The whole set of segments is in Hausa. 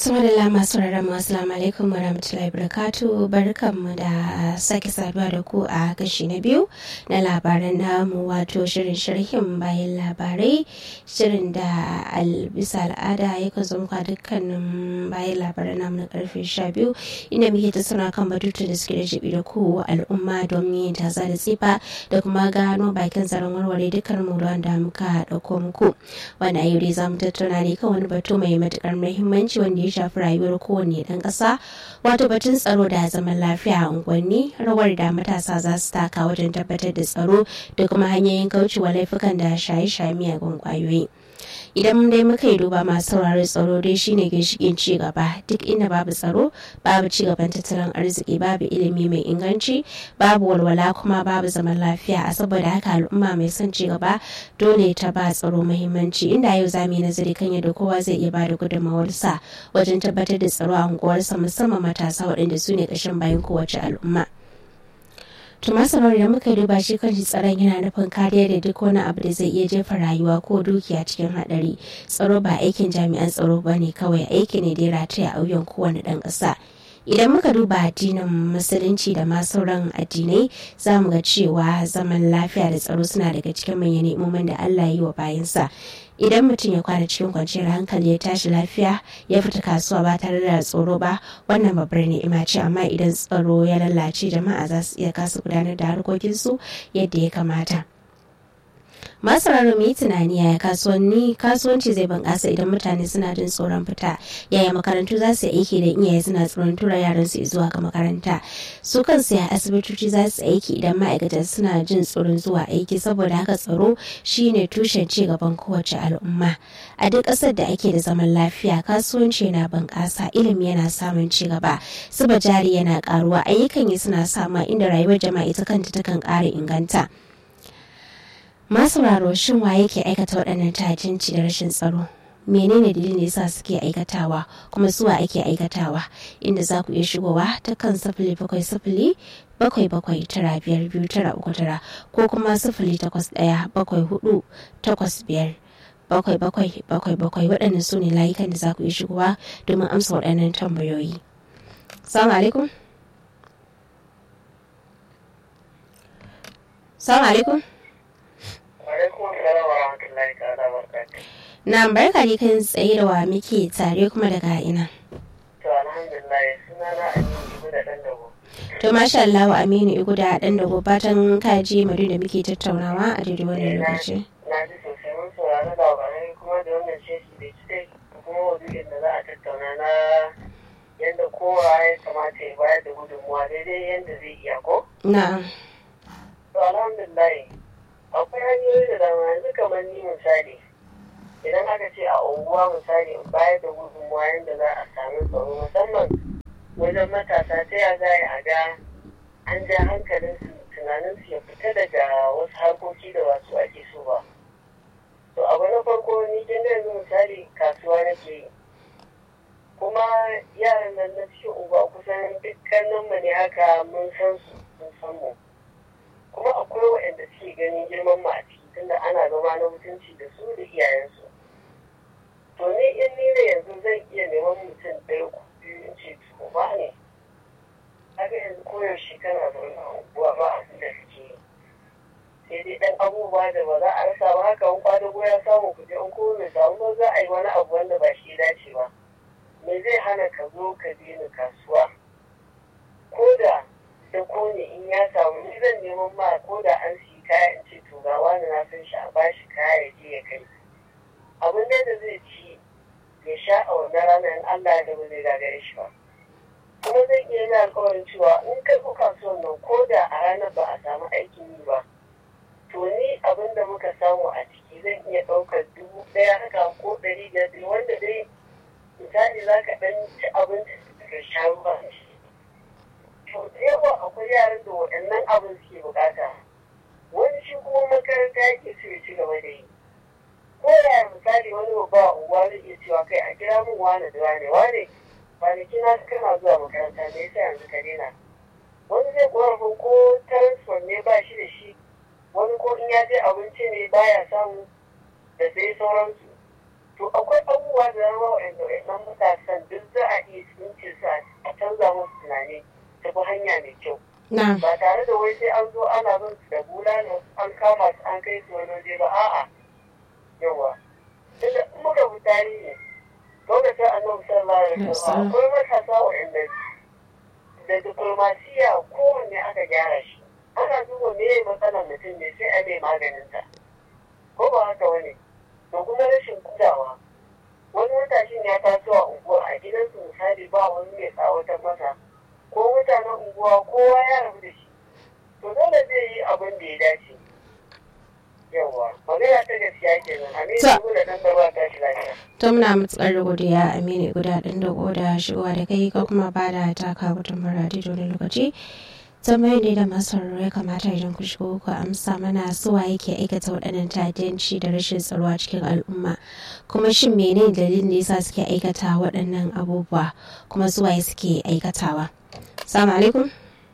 Samadala masu rarrama assalamu alaikum wa rahmatullahi barakatu barkanmu da sake saduwa da ku a kashi na biyu na labaran namu wato shirin sharhin bayan labarai shirin da bisa al'ada ya kan zama dukkanin bayan labaran namu na karfe sha biyu inda muke ta suna kan batutu da suke da jibi da ku al'umma domin yin tasa da tsifa da kuma gano bakin zaren warware dukkan mu da muka dauko muku wanda yau dai za mu tattauna ne kan wani batu mai matukar muhimmanci wanda ya shafi rayuwar kowane ɗan ƙasa wato batun tsaro da zaman lafiya a unguwanni rawar da matasa za su taka wajen tabbatar da tsaro da kuma hanyoyin kaucewa laifukan da shaye-shaye miyagun ƙwayoyi idan dai muka yi duba masu sauraron tsaro dai shine ginshikin ci gaba duk inda babu tsaro babu ci gaban tattalin arziki babu ilimi mai inganci babu walwala kuma babu zaman lafiya a saboda haka al'umma mai son ci gaba dole ta ba tsaro muhimmanci inda yau za mu yi nazari kan yadda kowa zai iya bada gudunmawarsa wajen tabbatar da tsaro a unguwarsa musamman matasa waɗanda su ne ƙashin bayan kowace al'umma. tumasarar da muka duba shi kan tsaron yana nufin kariya da duk wani abu da zai iya jefa rayuwa ko dukiya cikin hadari tsaro ba aikin jami'an tsaro ba ne kawai aiki ne da ya rataya a wuyan kowane ɗan ƙasa idan muka duba addinin musulunci da ma sauran addinai za mu ga cewa zaman lafiya da tsaro suna daga cikin manyan ne'imomin da allah ya yi wa bayansa idan mutum ya kwana cikin kwanciyar hankali ya tashi lafiya ya fita kasuwa ba tare da tsoro ba wannan babbar ni'ima ce amma idan tsaro ya lalace jama'a za su iya kasa gudanar da harkokinsu yadda ya kamata masu mu yi tunani yaya kasuwanni kasuwanci zai bunƙasa idan mutane suna jin tsoron fita yaya makarantu za su aiki da iyaye suna tsoron tura yaran su zuwa ga makaranta su kansu ya asibitoci za su aiki idan ma'aikata suna jin tsoron zuwa aiki saboda haka tsaro shine tushen ci gaban kowace al'umma a duk ƙasar da ake da zaman lafiya kasuwanci yana bunƙasa ilimi yana samun ci gaba zuba jari yana ƙaruwa ayyukan yi suna sama inda rayuwar jama'a ita kanta takan ƙara inganta masauraro shin wa yake aikata waɗannan tajinci da rashin tsaro menene dalilin da yasa suke aikatawa kuma suwa ake aikatawa inda za ku iya shigowa ta kan sifili bakwai sifili bakwai bakwai tara biyar biyu tara uku tara ko kuma sifili takwas ɗaya bakwai hudu takwas biyar bakwai bakwai bakwai bakwai waɗannan su ne layukan da za ku iya shigowa domin amsa waɗannan tambayoyi. Salamu alaikum. Salamu alaikum. Na barka ne kan tsaye da wa muke tare kuma daga ina. To alhamdulillah suna na Aminu Igu da ɗan dago. To masha Allah wa Aminu Igu da ɗan dago fatan kaji madu da muke tattaunawa a daidai wannan lokaci. Na ji sosai mun saurari labarai kuma da wannan sheshi da ci kuma wajen da za a tattauna na yadda kowa ya kamata ya bayar da gudunmuwa daidai yadda zai iya ko? Na'am. To alhamdulillah akwai hanyoyi da dama yanzu kamar ni misali idan aka ce a unguwa misali in bayar da gudunmuwa yadda za a sami tsaro musamman wajen matasa ta ya za a ga an ja hankalin su tunanin su ya fita daga wasu harkoki da wasu ake so ba to abu na farko ni kin yanzu misali kasuwa nake yi kuma yaran nan na cikin unguwa kusan dukkanin mu ne haka mun san su mun san mu kuma akwai waɗanda suke ganin girman mu a ciki tunda ana zama na mutunci da su da iyayensu to ni in ni da yanzu zan iya neman mutum ɗaya ko biyu in ce to ba ne haka yanzu koyaushe kana zaune a unguwa ba abin da kake yi sai dai ɗan abubuwa da ba za a rasa ba haka in kwadago ya samu kuɗi in kuma bai samu ba za a yi wani abu wanda ba shi dace ba me zai hana ka zo ka bi ni kasuwa ko da da ko ne in ya samu ni zan neman ma ko da an siyi kaya in ce to ga wani na san shi a bashi kaya ya je ya kai abin da da zai ci ya sha a wannan rana in Allah da ba zai gagare shi ba kuma zan iya yin alkawarin cewa in kai ko kasuwan nan ko da a ranar ba a samu aikin yi ba to ni abin da muka samu a ciki zan iya ɗaukar dubu ɗaya haka ko ɗari biyar wanda dai misali za ka ɗan ci abinci ka sha ruwa to da yawa akwai yaran da waɗannan abin suke bukata wani shi kuma makaranta yake so ya ci gaba da yi ko da misali wani babba unguwa zai iya cewa kai a kira min wane da wane wane kwanaki na kana zuwa makaranta ne yasa yanzu ka daina wani zai korafin ko transport ne ba shi da shi wani ko in ya je abinci ne baya samu da sai sauransu to akwai abubuwa da dama waɗanda waɗannan matasan duk za na ba tare da wai sai an zo ana bin su da bulala an kama su an kai su wani waje ba a'a yawa tunda in muka fi tarihi lokacin annabi sallallahu alaihi wasallam akwai matasa waɗanda da diplomasiya kowanne aka gyara shi ana duba me ya matsalar mutum ne sai a mai maganin ta ko ba haka wani to kuma rashin kulawa wani matashin ya taso a unguwa a gidansu misali ba wani mai tsawatar masa ko mutanen unguwa kowa ya rabu da shi to dole zai yi abin da ya dace yawa magana ta gaskiya kenan aminu Ta- da dan gaba ta shi lafiya to muna matsar godiya aminu guda ɗin da da shigowa da kai ko kuma ba da taka gudunmawar a daidai lokaci tambayoyi ne da masu sauraro ya kamata idan ku shigo ku amsa mana suwa yake aikata waɗannan ta'addanci da rashin tsaro a cikin al'umma kuma shin menene dalilin da yasa suke aikata waɗannan abubuwa kuma suwaye suke aikatawa salamu alaikum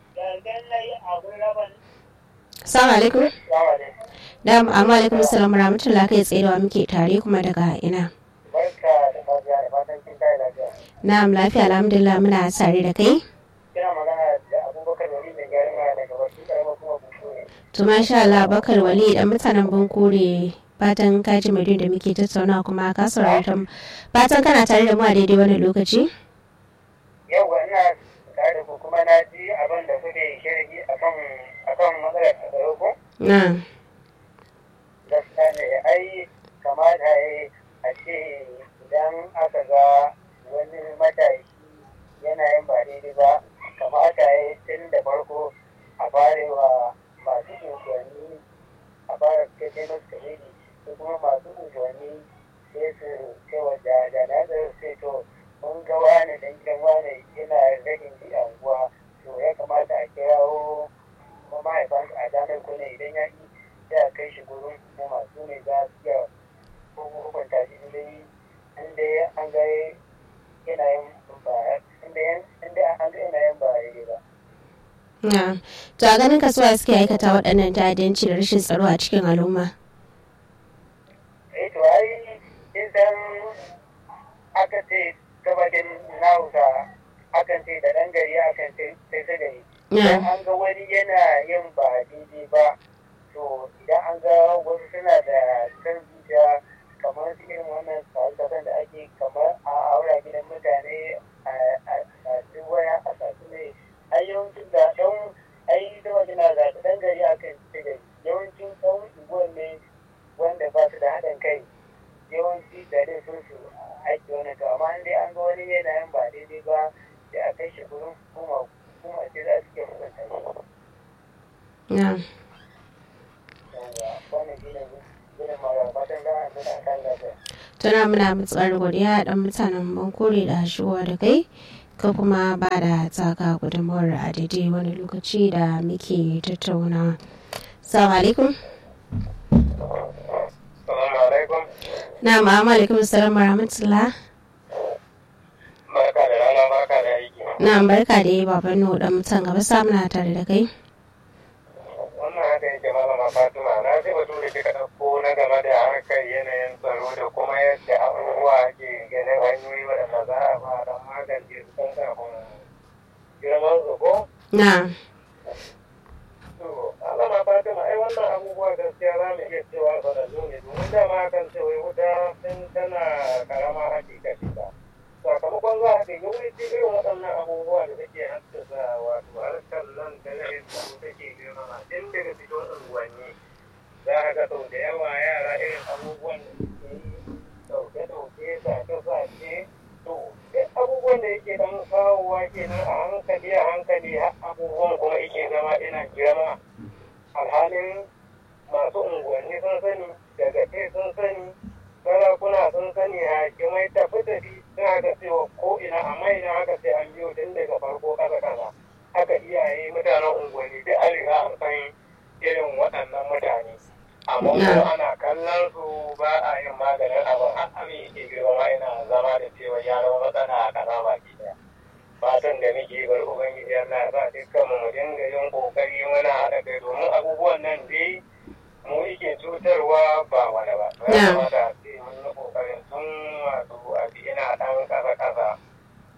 salamu alaikum Salamu alaikum. da amma alaikum salam rahmatullah kai tsaye da wa muke tare kuma daga ina barka da fatiha da fatan kin kai lafiya na'am lafiya alhamdulillah muna tare da kai kina magana da abubakar wali mai gyaran waya daga wasu karamar kuma buku ne to masha Allah bakar wali dan mutanen bankore fatan ka ji mai da muke tattauna kuma ka saurari ta fatan kana tare da mu a daidai wannan lokaci yau ina tare da ku kuma na ji abin da kuke shirgi akan akan matsalar tsaro ko na gaskiya ne ai kamata ya a ce idan aka ga wani matashi yana yin ba daidai ba kamata ya tun da farko a fara wa masu unguwanni a fara kai masu kamili su kuma masu unguwanni sai su kai wa jana da sai to mun ga wani dan gidan wani yana ragin ji a unguwa to ya kamata a kirawo mahaifansa a damar kuna idan ya yi sai a kai shi gurin hukuma su ne za su iya hukunta shi inda inda an ga yana yin ba inda inda an ga yana yin ba daidai ba na to a ganin kasuwa suke aikata waɗannan ta'addanci da rashin tsaro a cikin al'umma eh to ai idan aka ce gabatin nausa akan ce da ɗan gari akan ce sai ta gari idan an ga wani yana yin ba daidai ba to idan an ga wasu suna da kan zuciya kamar su irin wannan tsare da ake kamar a aura gidan mutane a duk waya a sasu ne ai yawancin da ɗan ai da wajen na zaɓi ɗan gari akan ce gari yawancin ɗan unguwan ne wanda ba su da haɗin kai yawanci da dai sun su aiki wani to amma in dai an ga wani yana yin ba daidai ba sai a kai shi gurin hukuma hukuma ce za su ke hukunta shi na yawwa wannan shi ne gudun mara fatan za a nuna kan lafiya tana muna matsar godiya dan mutanen bankore da shigowa da kai ka kuma ba da taka gudunmawar a daidai wani lokaci da muke tattauna salamu alaikum Salamu alaikum. na ma'amma alaikum salam wa rahmatullah Barka da rana barka da aiki. na barka da yi baban nu dan mutan gaba samuna tare da kai Wannan haka yake malama Fatima na ji batu da kika ɗauko na game da harkar yanayin tsaro da kuma yadda abubuwa ke ganin hanyoyi waɗanda za a ba don magance su kan kafin girman su ko? na To, malama Fatima ai wannan abubuwa gaskiya za mu iya cewa sanannu ne domin dama kan ce wai wuta tun tana karama haƙi kashi ba. Sakamakon za a ga yawanci irin waɗannan abubuwa da take haddasa wato harkar nan da na yin tsaro take girmama tun daga fito unguwanni za a ga sau da yawa yara irin abubuwan da suke yi ɗauke-ɗauke sace-sace to duk abubuwan da yake dan kawowa kenan a hankali a hankali har abubuwan kuma yake zama ina girma alhalin masu unguwanni sun sani daga ce sun sani sarakuna sun sani hakimai tafi tafi sun haka cewa ko ina amma ina haka sai an biyo tun daga farko kasa kasa haka iyaye mutanen unguwanni duk an riga an san irin waɗannan mutane amma kuma ana kallon su ba a yin maganin abin har abin yake girma ina zama da cewa ya zama matsala a ƙasa baki ɗaya fatan da muke bar ubangiji Allah ya sa dukkan mu mu dinga yin kokari muna haɗa kai domin abubuwan nan dai mu yake cutarwa ba wani ba ya kamata a ce mun yi kokarin tun wato a bi ina ɗan ƙasa ƙasa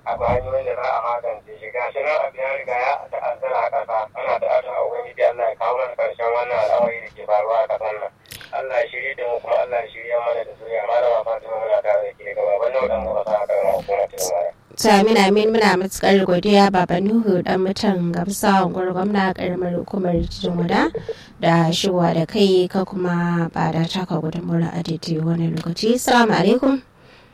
a ba hanyoyin da za a magance shi ga shi nan abu ya riga ya ta'azzara a ƙasa ana da ata a ubangiji Allah ya kawo mana ƙarshen wannan al'amari da ke faruwa a ƙasar nan Allah ya shirye da mu kuma Allah ya shirye mana da zuriya malama Fatima muna tare da ke gaba ban nan dan gaba sa aka gama hukumar tilmara Amin amin muna matukar godiya Baba Nuhu dan mutan gamsa unguwar gwamna karamar hukumar Jumuda da shigowa da kai ka kuma ba da taka gudunmuwar a daidai wani lokaci. Assalamu alaikum.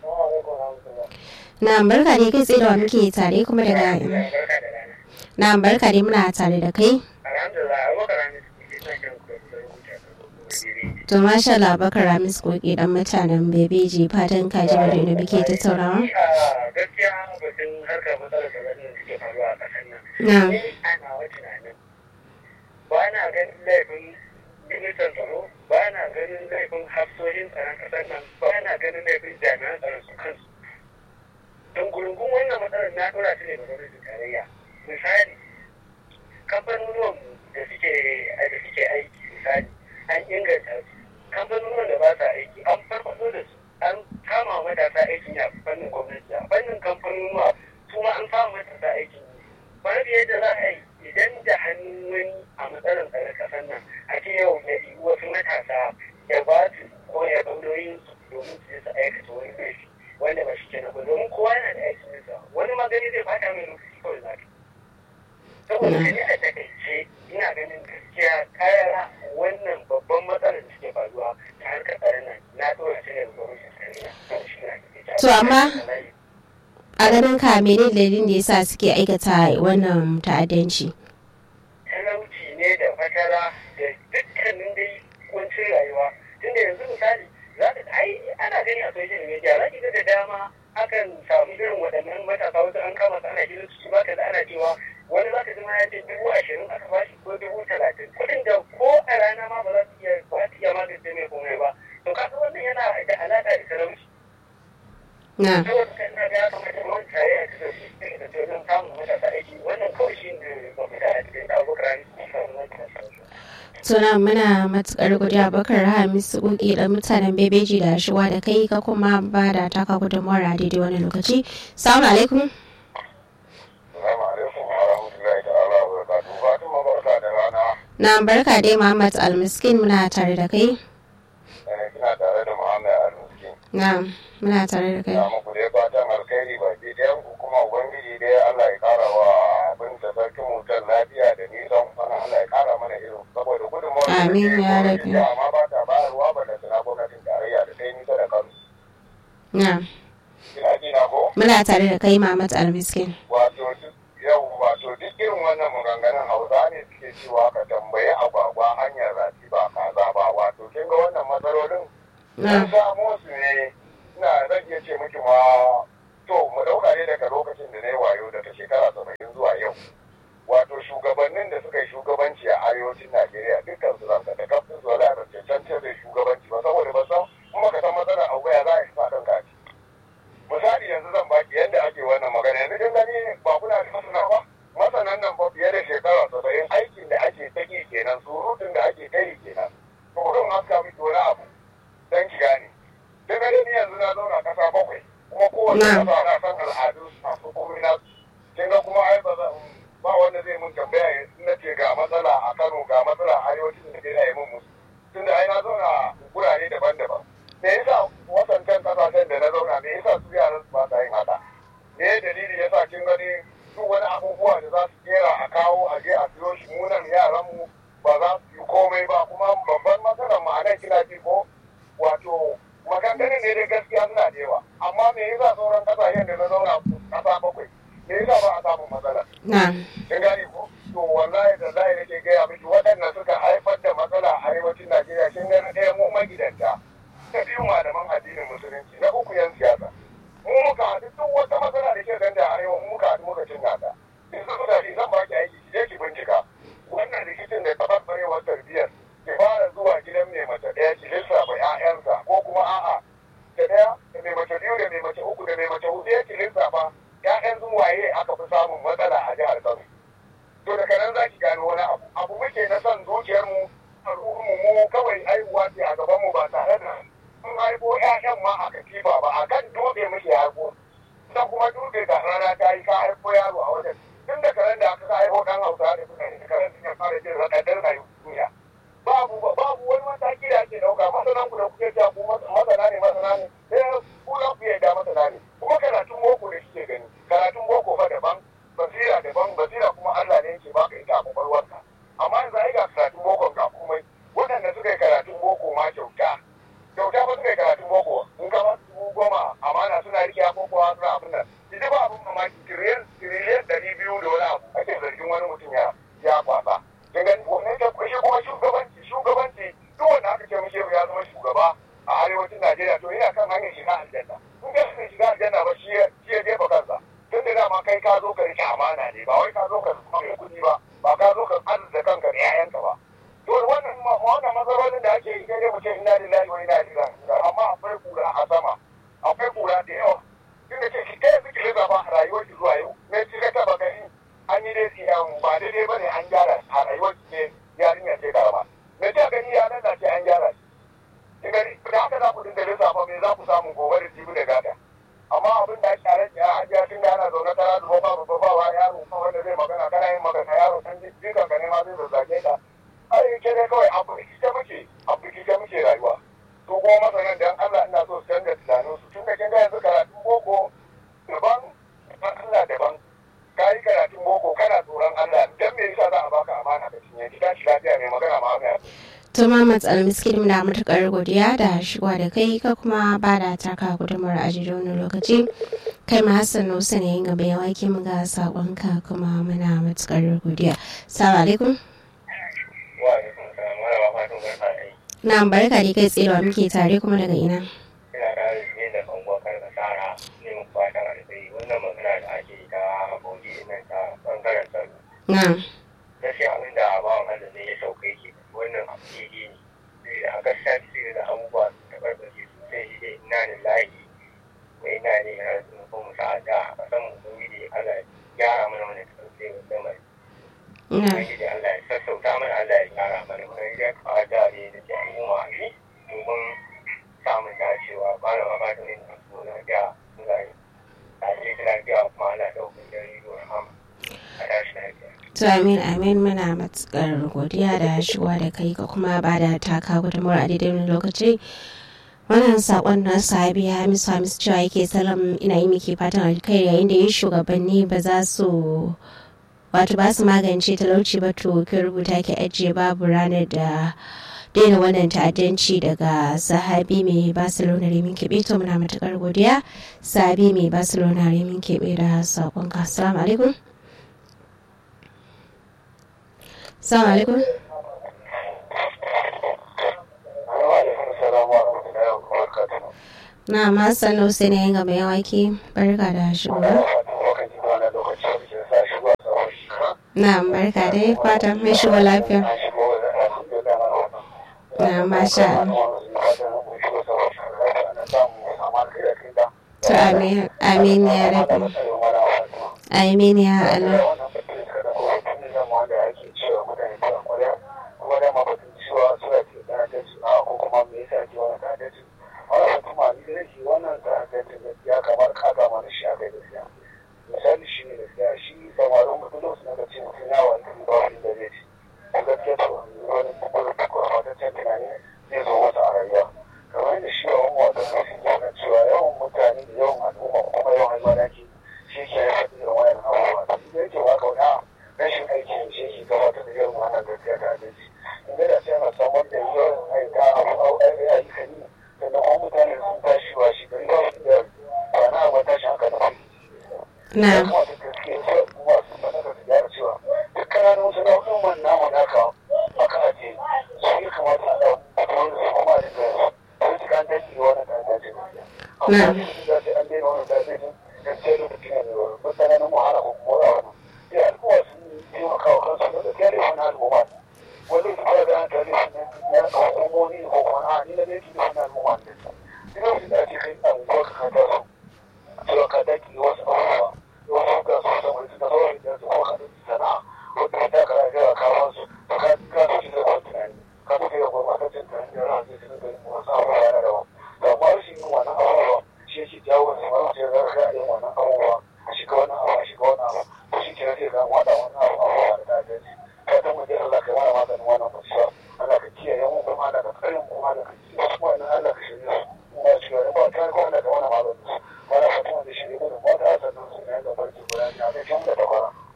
Na barka ne kai tsaye da wa muke tare kuma daga Na barka ne muna tare da kai. Alhamdulillah abubakar ne suke son kan rubuta To masha Allah Bakar Ramis Koki dan mutanen Bebeji fatan kaji bari da muke tattaunawa. gaskiya batun harkar matsalar da da suke faruwa a ƙasar nan. Na. Ni ana wa tunanin ba na ganin laifin ministan tsaro ba na ganin laifin hafsoshin tsaron ƙasar nan ba na ganin laifin jami'an tsaron su kansu. Don gurungun wannan matsalar na ɗora shi ne ga gwamnatin tarayya. Misali, kamfanonuwan da suke da suke aiki misali an inganta su kamfanonuwan da ba sa aiki an farfado da su an kama matasa aikin ya fannin gwamnati a fannin kamfanonuwa su ma an kama matasa aikin yi babu yadda za a yi idan da hannun wani a matsalar tsaron kasar nan a ce yau ya yi wasu matasa ya ba su ko ya bandoyin su domin su je su aikata wani laifi wanda ba shi kenan ba domin kowa yana da aikin sa wani magani zai bata mai lokaci kawai za ka saboda ni a takaice ina ganin gaskiya kayara wannan babban matsalar da suke faruwa ta harkar tsaron nan na dora shi ne ga gwamnatin tarayya To, amma- A ganin ka mene dalilin da yasa suke aikata wannan ta'addanci? talauci ne da fatara da dukkanin dai kuncin rayuwa tunda yanzu misali za ka ai ana gani a social media za ki ga da dama akan samu irin waɗannan matasa wasu an kama su ana gidan su ba ka da ana cewa wani za ka ji ma ya ce dubu ashirin aka bashi ko dubu talatin kuɗin da ko a rana ma ba za su iya ba su iya magance mai komai ba to kaga wannan yana da alaƙa da talauci Na. saboda kan na ga ya kamata mun tare a cikin da wajen samun matasa aiki wannan kawai shi ne mafita a cikin abokan Suna muna matukar godiya Bakar Hamisu Koki dan mutanen Bebeji da shigowa da kai ka kuma ba da taka gudunmuwar a daidai wani lokaci. Assalamu alaikum. Assalamu alaikum wa rahmatullahi ta'ala wa barakatuhu. Fatima barka da rana. Na barka dai Muhammad Almiskin muna tare da kai. Eh, Kina tare da Muhammad Al-Miskin. Na muna tare da kai. Ya muku dai fatan alkhairi ba ki ɗayan ku kuma Ubangiji dai Allah ya ƙara wa abin da sarkin mutan lafiya da nisan kwana Allah ya ƙara mana irin saboda gudunmawar da Amin, muke ya gwamnati Rabbi. amma ba ta bayarwa ba da suna gwamnatin tarayya da sai nisa da kansu. Na Kina ji na ko? muna tare da kai Muhammad Almiskin. wato duk yau wato duk irin wannan maganganun hausa ne suke cewa ka tambayi agwagwa hanyar rafi ba kaza ba wato kin ga wannan matsalolin Na sun samo su ne ina zan iya ce miki ma to mu dauka ne daga lokacin da na yi wayo daga shekara saba'in zuwa yau wato shugabannin da suka yi shugabanci a arewacin najeriya dukkan su zan da kafin su wala da cancantar da shugabanci ba saboda ba san kuma ka san matsalar abu ya za a yi sa ɗan kaci misali yanzu zan baki yadda ake wannan magana yanzu kin gani ba kuna da masana ba masanan nan ba fiye da shekara saba'in aikin da ake ta yi kenan surutun da ake ta yi kenan to kurin haska miki wani abu dan ki gane kin gani ni yanzu na zauna kasa bakwai kuma kowace Na. kasa na san al'adu masu komai na kin ga kuma ai ba za ba wanda zai mun tambaya ya na ce ga matsala a Kano ga matsala a arewacin Najeriya ya mun musu tunda ai na zauna gurare daban-daban me yasa wasancan kasashen da na zauna me yasa su yaran su ba sa yin haka me dalili yasa kin gani duk wani abubuwa da za su kera a kawo a je a siyo shi munan yaran mu ba za su yi komai ba kuma babban matsalar mu a nan kina ji ko wato maganganun ne dai gaskiya suna da yawa amma me yasa sauran kasashen da na zauna kasa bakwai me yasa ba a samun matsala Na kin gane ko to wallahi da zai nake gaya miki waɗanda suka haifar da matsala a arewacin Najeriya kin ga na ɗaya mu magidanta ta biyu malaman addinin musulunci na uku yan siyasa mu muka haɗu duk wata matsala da ke ganda a arewa mu muka haɗu muka cin nata in zan da shi zan baki aiki ki je ki bincika wannan rikicin da tabarbarewar tarbiyyar ki fara zuwa gidan mai mace ɗaya ki lissafa ƴaƴansa ko kuma a'a da ɗaya da mai mace biyu da mai mace uku da mai mace huɗu ya ki lissafa ƴaƴan sun waye aka fi samun matsala a jihar Kano to daga nan za ki gano wani abu abu muke na son zuciyarmu al'ummu mu kawai aihuwa ce a gaban mu ba tare da mun haifo ƴaƴan ma a katifa ba a kan dutse muke haifo ta kuma dutse da rana ta kuma karatun boko da kike gani karatun boko fa daban basira daban basira kuma Allah ne yake baka ita a kwakwalwarka amma yanzu ai ga karatun boko ga komai waɗanda suka yi karatun boko ma kyauta kyauta ba suka yi karatun boko in ka ba su goma amana suna rike abubuwa suna abin nan ita ba abin mamaki tiriyar tiriyar ɗari biyu da wani abu ake zargin wani mutum ya ya kwasa kin gani wannan ta shi kuma shugabanci shugabanci duk wanda aka ce mishi ya zama shugaba a arewacin Najeriya to yana kan hanyar shiga aljanna in ka shiga aljanna ba shi ya jefa kansa tun da dama kai ka zo ka rike amana ne ba wai ka zo ka zama kuɗi ba ba ka zo ka arzuta kanka da 'ya'yanka ba to wannan wannan matsalolin da ake yi sai dai mu ce inna lillahi wa inna ilaihi raji'un amma akwai kura a sama akwai kura da yawa tun da ce ki kai suke riga ba a rayuwar ki zuwa yau ne ki ka taba gani an yi dai siyan ba daidai ba ne an gyara a rayuwar ki ne yarinya ce karama me ta gani ya nan ce an gyara shi ki gani da haka za ku dinga lissafa me za ku samu gobe da jibi da gada amma abin da ake rage a hajiya tun da ana zaune tara da ba ba ba ba yaro wanda zai magana kana yin magana yaro san jikan ka ne ma zai zazzage ka ai ke dai kawai abu ita muke abu ita muke rayuwa to kuma masanan dan Allah ina so su canza tunanin su tun da kin ga yanzu karatun boko daban Allah daban ka yi karatun boko kana tsoron Allah dan me yasa za a baka amana ka cinye ki tashi lafiya mai magana ma mai Tuma matsal miskin muna matuƙar godiya da shigowa da kai ka kuma ba da taka gudunmar a wani lokaci. Kai ma Hassan Nusa ne yin gaba ya wake mu ga saƙonka kuma muna matuƙar godiya. Salamu alaikum. Na barka da kai tsewa muke tare kuma daga ina. Ina da ne da kangon karkasara ne mun fatan alheri wannan magana da ake yi ta aboki nan ta bangaren tsaro. Na. Gaskiya abin da ba wa da zai ya sauka yake wannan abu ne ne da a gaskiya ce da abubuwa su tabarbace sosai shi dai ina da layi mai ina ne ya rasu ko mu sa'ada a kasan mu don yi Allah gyara mana wani tsarki wanda mai. Na. Ubangiji Allah ya sassauta mana Allah ya gyara mana wani ya kawo jari da ke yi wa ne domin samun dacewa ba na ba da yin kasu lafiya zai a ce lafiya kuma Allah ɗaukar jari da rahama a tashi lafiya. To amin amin muna matuƙar godiya da shigowa da kai ka kuma ba da taka gudunmar a daidai wani lokaci. Wannan saƙon na sahabi Hamisu Hamisu cewa yake salam ina yi miki fatan alkhairi yayin da yin shugabanni ba za su wato ba su magance talauci ba to ki rubuta ki ajiye babu ranar da daina wannan ta'addanci daga sahabi mai barcelona remin keɓe to muna matuƙar godiya sahabi mai barcelona remin keɓe da saƙon ka assalamu alaikum assalamu alaikum na masu sai na yin gaba yawaki barka da shigowa na barka dai fatan mai shigo lafiya na masha to amin amin ya rabu amin ya Allah misali shi ne gaskiya shi samarin mutum da suna da ce mutum yawa da ba wani da zai ci a gaskiya to wani kwakwataccen tunani zai zo masa a rayuwa kamar yadda shi yawan wata kashi yana cewa yawan mutane da yawan al'umma kuma yawan almanaki shi ke haifar da wayan abubuwa da shi yake wa kauna rashin aiki shi ke gabatar da yawan wannan gaskiya ta adalci inda da sai ana samar da yawan aika ayyuka ne sannan kuma mutane sun tashi wa shi gari ba su da ba na ba tashi haka da na na cewa ka daki wasu abubuwa wasu ga su saboda suna sauran da su kuma kaɗin sana'a wanda ta kara gara kawo su ka ka su shi da wani tunani ka su kai da gurɓataccen tunani da ran zai tunan da wasu abubuwa na daban da amma rashin yin wannan abubuwa shi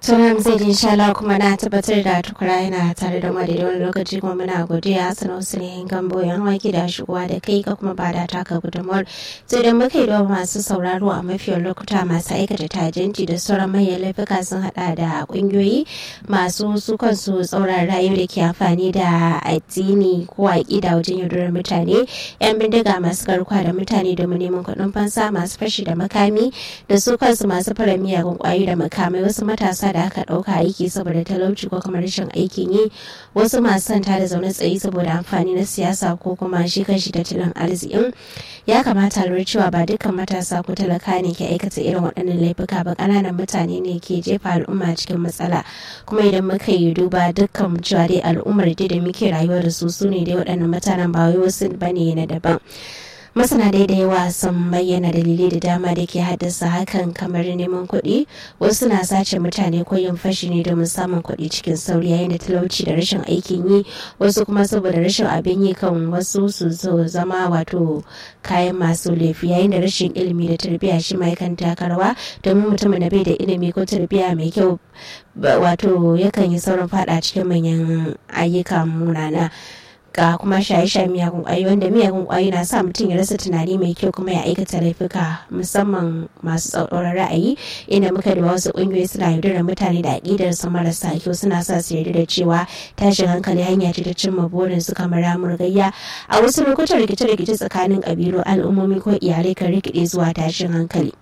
tunan zai ji inshallah kuma na tabbatar da tukura yana tare da mu da wani lokaci kuma muna godiya sanar su ne gambo yan waki da shigowa da kai ka kuma bada taka gudunmuwar sai da muka yi da masu sauraro a mafiyar lokuta masu aikata tajinti da sauran manyan laifuka sun hada da kungiyoyi masu su kansu tsauran rayu da ke amfani da addini ko aƙida wajen yaudarar mutane yan bindiga masu garkuwa da mutane domin neman kuɗin fansa masu fashi da makami da su kansu masu fara miyagun kwayoyi da makamai wasu matasa da aka ɗauka aiki saboda talauci ko kuma rashin aikin yi wasu masu santa da zaune tsaye saboda amfani na siyasa ko kuma shi kanshi tattalin arzikin ya kamata lura cewa ba dukkan matasa ko talaka ne ke aikata irin waɗannan laifuka ba ƙananan mutane ne ke jefa al'umma cikin matsala kuma idan muka yi duba dukkan cewa dai al'ummar dai da muke rayuwa da su su ne dai waɗannan mutanen ba wai wasu bane na daban masana dai da yawa sun bayyana dalilai da dama da ke haddasa hakan kamar neman kuɗi wasu na sace mutane ko yin fashi ne domin samun kuɗi cikin sauri yayin da talauci da rashin aikin yi wasu kuma saboda rashin abin yi kan wasu su zama wato kayan masu laifi yayin da rashin ilimi da tarbiyya shi ma yakan takarwa domin mutumin da bai da ilimi ko tarbiyya mai kyau wato yakan yi saurin fada cikin manyan ayyuka munana ga kuma shaye-shaye miyagun ƙwayoyi wanda miyagun ƙwayoyi na sa mutum ya rasa tunani mai kyau kuma ya aikata laifuka musamman masu tsauraran ra'ayi inda muka da wasu ƙungiyoyi suna yaudarar mutane da aƙidar su marasa kyau suna sa su yarda da cewa tashin hankali hanya ce ta cimma burin su kamar ramur gayya a wasu lokutan rikice-rikice tsakanin ƙabilu al'ummomi ko iyalai kan rikide zuwa tashin hankali.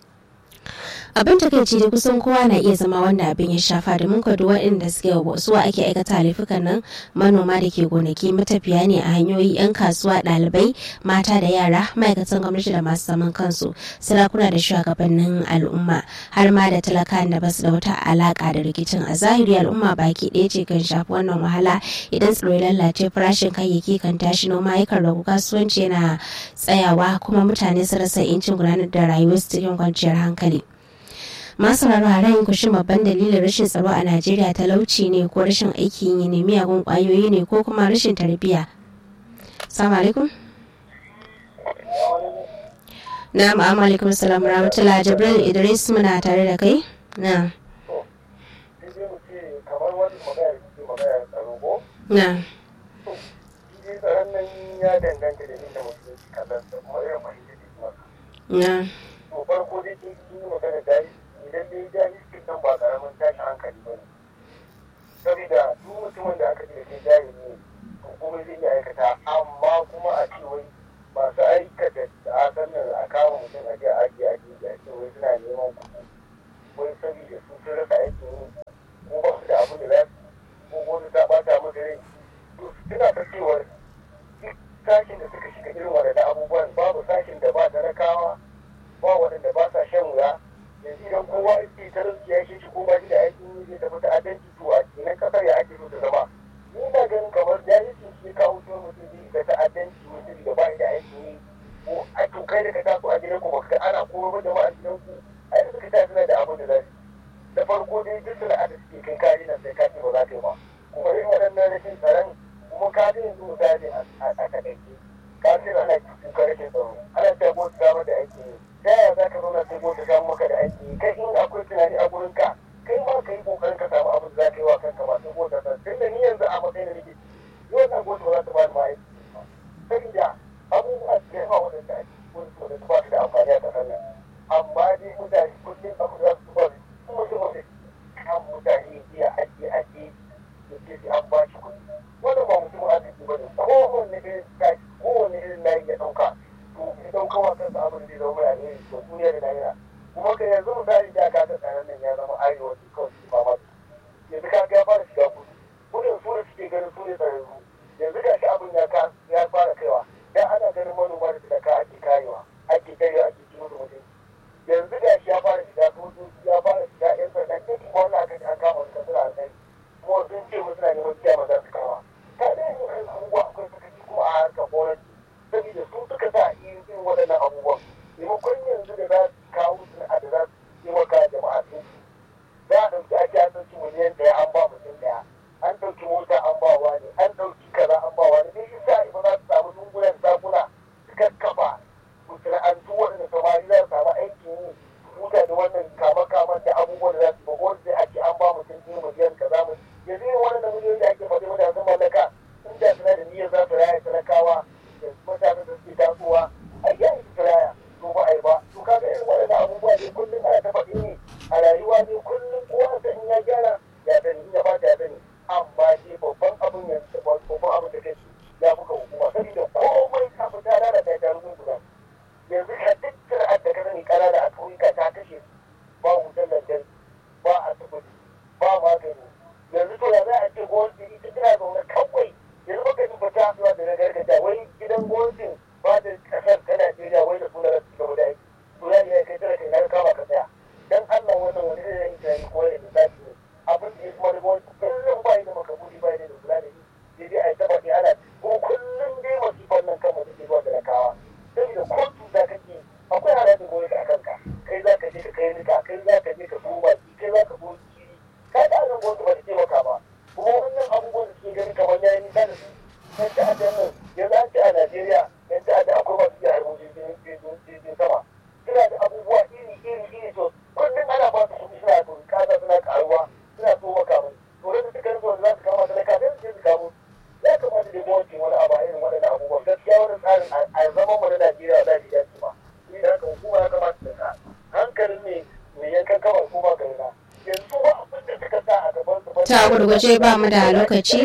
abin takaici da kusan kowa na iya zama wanda abin ya shafa domin kwado waɗanda suke suwa ake aikata laifukan nan manoma da ke gonaki matafiya ne a hanyoyi 'yan kasuwa ɗalibai mata da yara ma'aikatan gwamnati da masu zaman kansu sarakuna da shugabannin al'umma har ma da talaka da basu da wata alaka da rikicin a zahiri al'umma baki ɗaya ce kan shafi wannan wahala idan tsaro lalace farashin kayayyaki kan tashi noma yakan ragu kasuwanci yana tsayawa kuma mutane su rasa incin gudanar da rayuwarsu cikin kwanciyar hankali. masu raro a rayin kushin babban dalilin rashin tsaro a najeriya talauci ne ko rashin aikin yi ne miyagun kwayoyi ne ko kuma rashin tarbiyya salamu alaikum na ma'amu alaikum salam rahmatullah jibril idris muna tare da kai na na ya danganta da inda mutum ke kallon da kuma irin fahimtar da kuma na to farko dai kin yi magana da idan dai jahilci kan ba karamin tashin hankali ba ne saboda duk mutumin da aka ce da jahili ne to kuma zai iya aikata amma kuma a ce wai masu aikata da asan nan a kama mutum a je a ajiye a jiya a ce wai suna neman kuɗi wai saboda su sun rasa aikin yi ko ba su da abin da za su ko wani ta ɓata musu rai to suna ta cewar duk sashin da suka shiga irin waɗannan abubuwan babu sashin da ba talakawa ba waɗanda ba sa shan wuya yanzu idan kowa ke talauci ya shi ko ba shi da aikin yi zai tafi ta'addanci to a kenan kasar ya ake so ta zama ni na ganin kamar jahilci shi kawo shi mutum zai ga ta'addanci mutum da ba shi da aikin yi ko a to kai da ka taso a gidan ku ba ka ana koro da ma a gidan ku a yanzu ka tafi suna da abin da za su da farko dai duk sana'a da suke kai kari nan sai ka ce ba za ka yi ba kuma irin waɗannan rashin tsaron kuma ka ga yanzu misali a takaice ka ce ana kuka rashin tsaro ana ta bota samar da aikin yi ta yaya za ka zauna sai bota samu maka da aiki kai in akwai tunani a gurin ka kai ma ka yi kokarin ka samu abin da za ka yi wa kanka ba sai bota san tun da ni yanzu a matsayin da nake yau na bota ba za ta ba ni ma aiki saboda abubuwa da yawa waɗanda ake wani su da ba su da amfani a ƙasar nan amma dai mutane kullum abu za su ba su mutum mutum kan mutane iya ajiye ajiye da ke sai an ba shi kuɗi wannan ba mutum arziki ba ne kowanne irin tashi kowanne irin layi ya ɗauka to ya ɗauka wa kansa abin da zama mai alheri to duniya da lahira kuma ka yanzu misali da ka ga tsaron nan ya zama arewa su kawai su fama yanzu ka ga ya fara shiga kudu kudin su da suke ganin su ne tsararru yanzu ga shi abin ya ya fara kaiwa dan ana ganin manoma da talaka ake karewa ake karewa ake ci musu mutunci yanzu ga shi ya fara shiga sojoji ya fara shiga yan sanda duk wannan aka ji an kama su kasar a kai kuma sun ce musu na neman kiyama za su kama ka da yin wani abubuwa akwai sakaci kuma a harkar gwamnati saboda su suka sa irin waɗannan abubuwan maimakon yanzu da za su kawo sana'a da za su taimaka jama'a sun za a ɗauki ake an ɗauki miliyan ɗaya an ba mutum ɗaya an ɗauki mota an ba wani an ɗauki kaza an ba wani dai isa ba za su samu dungunan sakuna su kakkafa masana'antu waɗanda samari za su samu aikin yi abubuwa ne kullum ana ta faɗi ne a rayuwa ne kullum kowa san ya gyara ya sani ya fata ya sani amma shi babban abin yanzu babban abin da kai ya buga hukuma saboda komai ta fita da ta ta rubuta yanzu ka duk sana'ar da ka sani kanana a ƙauyuka ta kashe ba wutar lantarki ba asibiti ba magani yanzu to ya za a ce gwamnati ita tana zaune kawai yanzu baka ji fata zuwa da na gargajiya wai gidan gwamnatin ba da kasar ta Najeriya wai da suna rasu gaba da aiki to ya iya kai tara kai na kama ka tsaya dan Allah wannan wani zai yi tunani ko ya lissafi ne abin da ya kuma da gwamnati kullum ba yi da makabuli ba yi da kula da shi sai dai a yi taɓa ana ko kullum dai masifan nan kan mutum ke zuwa da rakawa saboda ko cuta kake akwai harajin gwamnati a kanka kai za ka je ka kai nika kai za ka je ka koma kai za ka goyi kiri ka da nan gwamnati ba ta taimaka ba kuma wannan abubuwan da suke gani kamar ya yi nisa da su yan ta'adda nan yanzu an ce a Najeriya yan ta'adda akwai masu iya harbin jirgin sama suna da abubuwa iri iri iri to kullum ana ba su kuɗi suna to kasa suna karuwa suna so makamai to da suka rasa wanda za su kama talaka sai su je su kamo ya kamata da gwamnati wani abu a irin waɗannan abubuwan gaskiya wani tsarin a zaman mu na Najeriya za su yi ba ni da haka hukuma ya kamata ta sa hankalin ne mai yankan kama hukuma ga yana yanzu ba abin da suka sa a gaban su ta gurguje ba mu da lokaci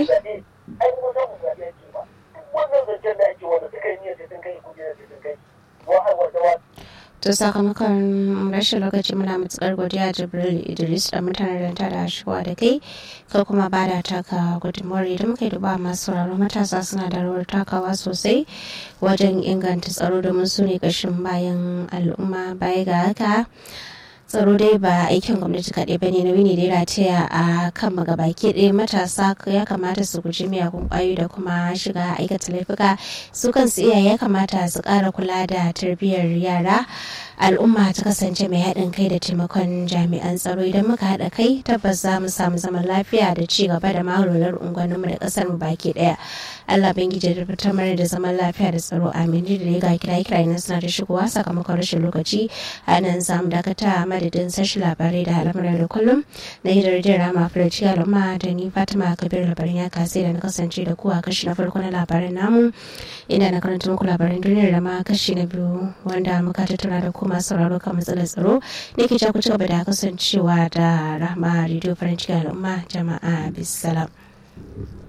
ai kuma za mu zaɓi ake ba duk wannan zancen da ake wanda suka yi niyyar sai sun kai kujera sai sun kai wa har wata wa to sakamakon rashin lokaci muna matukar godiya jibril idris da mutanen da da shigowa da kai ka kuma ba da taka gudunmuwar idan muka yi duba masu sauraro matasa suna da rawar takawa sosai wajen inganta tsaro domin su ne kashin bayan al'umma baya ga haka tsaro dai ba aikin gwamnati kaɗai ba ne nauyi ne da ya rataya a kan magabaki ɗaya matasa ya kamata su guji miyagun ƙwayoyi da kuma shiga aikata laifuka su kansu iyaye ya kamata su ƙara kula da tarbiyyar yara al'umma ta kasance mai haɗin kai da taimakon jami'an tsaro idan muka haɗa kai tabbas za mu samu zaman lafiya da ci gaba da mahaular unguwanninmu da ƙasar mu baki ɗaya allah bangiji da fitar mana da zaman lafiya da tsaro amin da ya ga kira kira na suna da shigowa sakamakon rashin lokaci a nan za mu dakata a madadin sashi labarai da al'amuran da kullum na yi da rama furaci al'umma da ni fatima kabir labarin ya kasai da na kasance da kuwa kashi na farko na labaran namu inda na karanta muku labaran duniyar da ma kashi na biyu wanda muka tattauna da kuma sauraro kan matsalar tsaro ne ke ku ci gaba da kasancewa da rahama radio farin cikin al'umma jama'a bisalam.